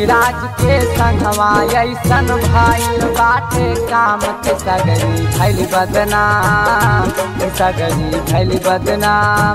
शिल्पी राज के संगवा ऐसन भाई बाटे काम के सगरी भैली बदनाम के सगरी भैली बदनाम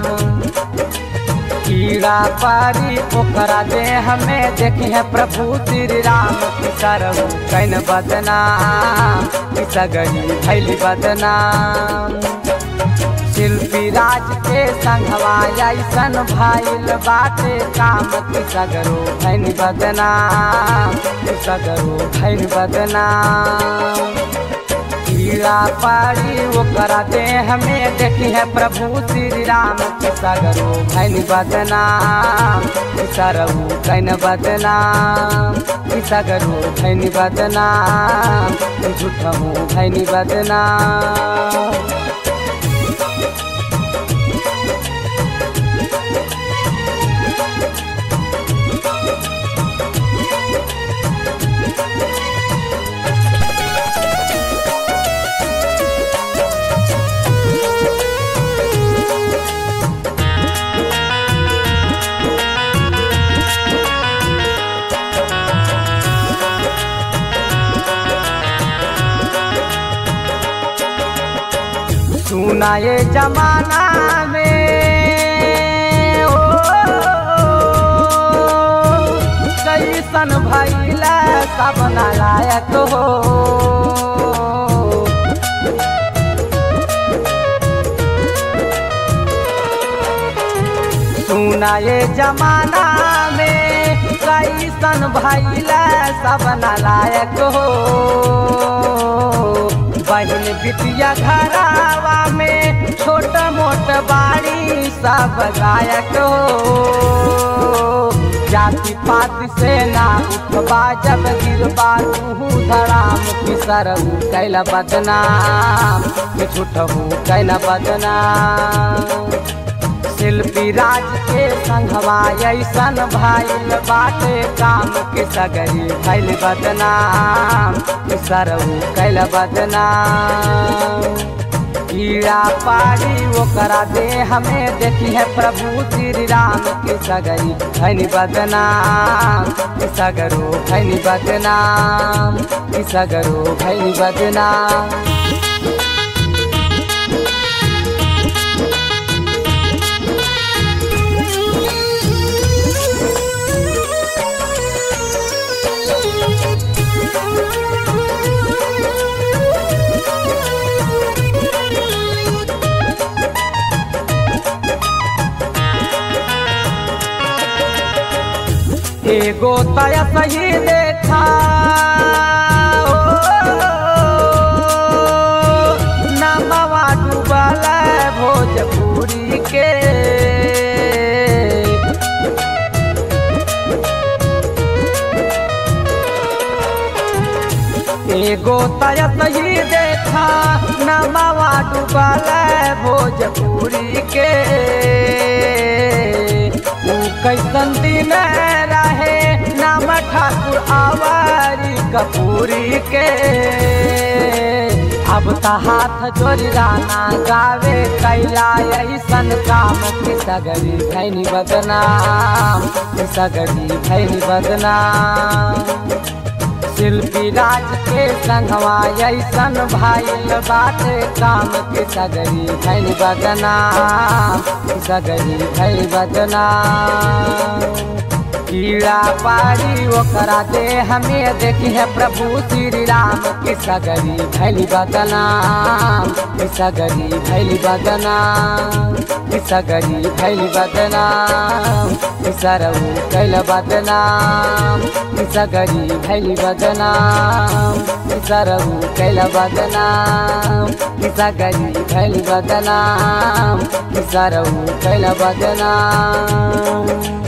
कीड़ा पारी ओकरा दे हमें देखे हैं प्रभु श्री राम की सरहु कैन बदनाम की सगरी भैली बदनाम शिल्पी राज के संगवा ऐसन भाईल बाटे काम की सगरो भैन बदनाम की सगरो भैन बदनाम कीड़ा पारी ओकरा दे हमें देखी है प्रभु श्री राम के सगरो भैन बदनाम सरहु कैन बदनाम की सगरो भैन बदनाम झूठहू भैन बदनाम सुना ये जमाना में ओ कैसन भैला सब नालायक हो सुना ये जमाना में कैसन भैला सब नालायक हो बहन बिटिया घरावा में छोट मोट बाड़ी सब गायक हो जाति पात से ना उठबा जब गिरबा तू धड़ाम किसरहू कैला बदनाम झूठहू कैला बदनाम शिल्पी राज के संगवा ऐसन भाईल बाटे काम के सगरी भैल बदनाम सरहू कैल बदनाम कीड़ा पारी ओकरा दे हमें देखी है प्रभु श्री राम के सगरी भैन बदनाम सगरो भैन बदनाम सगरो भैन बदनाम एगो तया सही देखा नमवा डूबल भोजपुरी के एगो तया सही देखा नमवा डूबल भोजपुरी के कैसन दिन रहे नाम ठाकुर आवारी कपूरी के अब त हाथ जोड़ी राना गावे कैला ऐसन काम की सगरी भैनी बदनाम की सगरी भैनी बदनाम शिल्पी राज के संगवा ऐसन भाईल बाटे काम के सगरी भैल बदनाम सगरी भैल बदनाम कीड़ा पारी ओकरा दे हमें देखी है प्रभु श्री राम की सगरी भैल बदनाम सगरी भैल बदनाम सगरी भैल बदनाम सरऊ कैल बदनाम सगरी भैल बदनाम सरऊ कैल बदनाम सगरी भैल बदनाम सरऊ कैल बदनाम